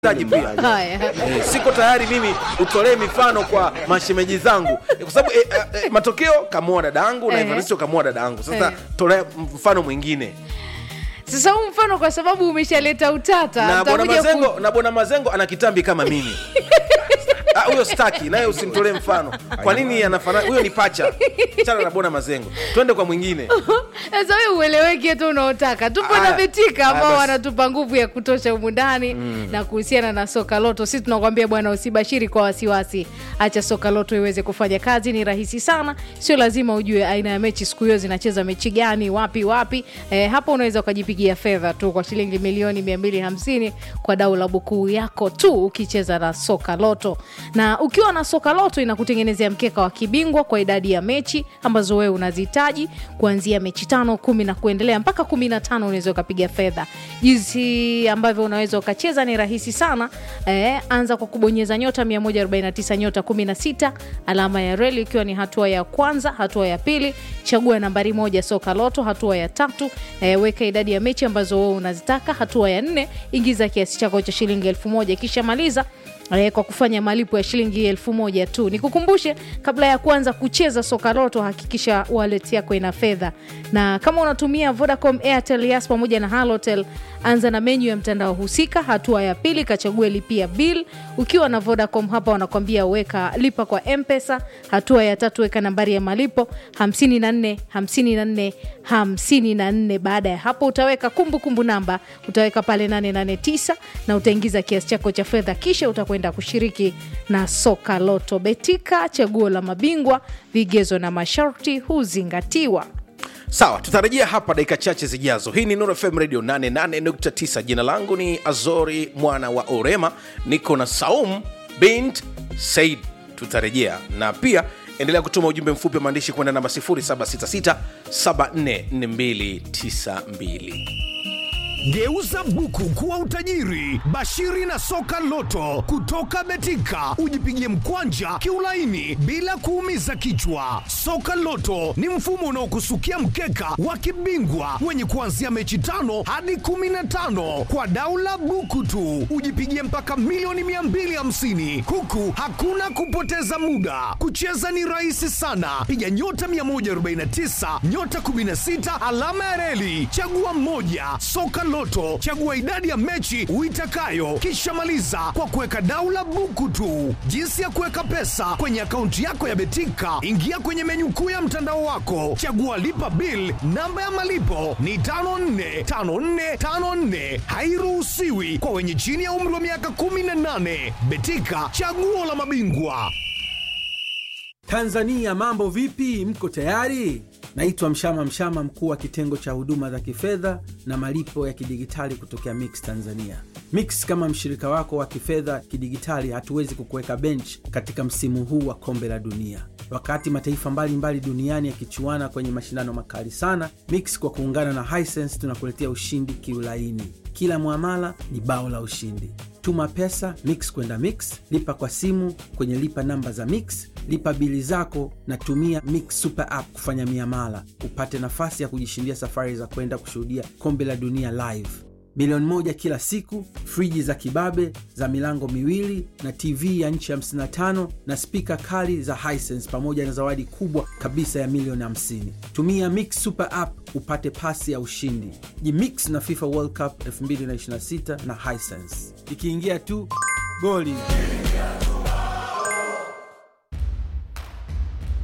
taji pia Haya. Eh, siko tayari mimi utolee mifano kwa mashemeji zangu Eh, kwa sababu eh, eh, eh, matokeo kamua dada yangu na Eh. Evaristo kamua dada yangu sasa Eh. tolea mfano mwingine Sasa huu mfano kwa sababu umeshaleta utata, na bwana nitakuja ku- mazengo na bwana mazengo ana kitambi kama mimi Ah, huyo staki naye usimtolee mfano kwa nini anafanana huyo ni pacha chana na bwana mazengo twende kwa mwingine Sasa wewe ueleweke tu unaotaka. Tupo Aya. na Betika ambao Aya, basi. wanatupa nguvu ya kutosha humu ndani na kuhusiana na soka loto, sisi tunakwambia bwana, usibashiri kwa wasiwasi, acha soka loto iweze kufanya kazi. Ni rahisi sana, sio lazima ujue aina ya mechi siku hiyo zinacheza mechi gani, wapi wapi. E, hapo unaweza ukajipigia fedha tu kwa shilingi milioni 250 kwa dau la bukuu yako tu ukicheza na soka loto, na ukiwa na soka loto inakutengenezea mkeka wa kibingwa kwa idadi ya mechi ambazo wewe unazihitaji kuanzia mechi tano kumi na kuendelea mpaka kumi na tano unaweza ukapiga fedha jinsi ambavyo unaweza ukacheza ni rahisi sana eh, anza kwa kubonyeza nyota 149 nyota 16 alama ya reli ikiwa ni hatua ya kwanza hatua ya pili chagua nambari moja soka loto hatua ya tatu eh, weka idadi ya mechi ambazo wewe unazitaka hatua ya nne ingiza kiasi chako cha shilingi elfu moja kisha maliza eh, kwa kufanya malipo ya shilingi elfu moja tu. Nikukumbushe, kabla ya kuanza kucheza soka loto, hakikisha wallet yako ina fedha, na kama unatumia Vodacom, Airtel, Yas pamoja na Halotel, anza na menyu ya mtandao husika. Hatua ya pili, kachague lipia bill. Ukiwa na Vodacom hapa wanakwambia weka lipa kwa M-Pesa. Hatua ya tatu, weka nambari ya malipo 54 54 54. Baada ya hapo utaweka kumbukumbu kumbu namba, utaweka pale 889 na utaingiza kiasi chako cha fedha, kisha utakwenda kushiriki na soka loto. Betika, chaguo la mabingwa, vigezo na masharti huzingatiwa. sawa tutarejea hapa dakika chache zijazo hii ni Nuru fm radio 88.9 jina langu ni azori mwana wa orema niko na saum bint said tutarejea na pia endelea kutuma ujumbe mfupi wa maandishi kwenda namba 0766 744292 Geuza buku kuwa utajiri. Bashiri na soka loto kutoka Betika, ujipigie mkwanja kiulaini bila kuumiza kichwa. Soka loto ni mfumo unaokusukia mkeka wa kibingwa wenye kuanzia mechi tano hadi kumi na tano kwa daula buku tu, ujipigie mpaka milioni 250 huku hakuna kupoteza muda. Kucheza ni rahisi sana, piga nyota 149 nyota 16 alama ya reli, chagua mmoja. Soka Loto, chagua idadi ya mechi uitakayo, kisha maliza kwa kuweka daula buku tu. Jinsi ya kuweka pesa kwenye akaunti yako ya Betika, ingia kwenye menyu kuu ya mtandao wako, chagua lipa bill. Namba ya malipo ni 545454, hairuhusiwi kwa wenye chini ya umri wa miaka 18. Betika, chaguo la mabingwa. Tanzania mambo vipi? Mko tayari? Naitwa Mshama Mshama, mkuu wa kitengo cha huduma za kifedha na malipo ya kidigitali kutokea Mix Tanzania. Mix kama mshirika wako wa kifedha kidigitali, hatuwezi kukuweka bench katika msimu huu wa kombe la dunia. Wakati mataifa mbalimbali duniani yakichuana kwenye mashindano makali sana, Mix kwa kuungana na Hisense tunakuletea ushindi kiulaini. Kila mwamala ni bao la ushindi. Tuma pesa Mix kwenda Mix, lipa kwa simu kwenye lipa namba za Mix, lipa bili zako na tumia Mix Super App kufanya miamala, upate nafasi ya kujishindia safari za kwenda kushuhudia kombe la dunia live, milioni moja kila siku, friji za kibabe za milango miwili na TV ya nchi 55 na spika kali za Hisense pamoja na zawadi kubwa kabisa ya milioni 50. Tumia Mix Super App upate pasi ya ushindi. Jimix na FIFA World Cup 2026 na Hisense. Ikiingia tu goli.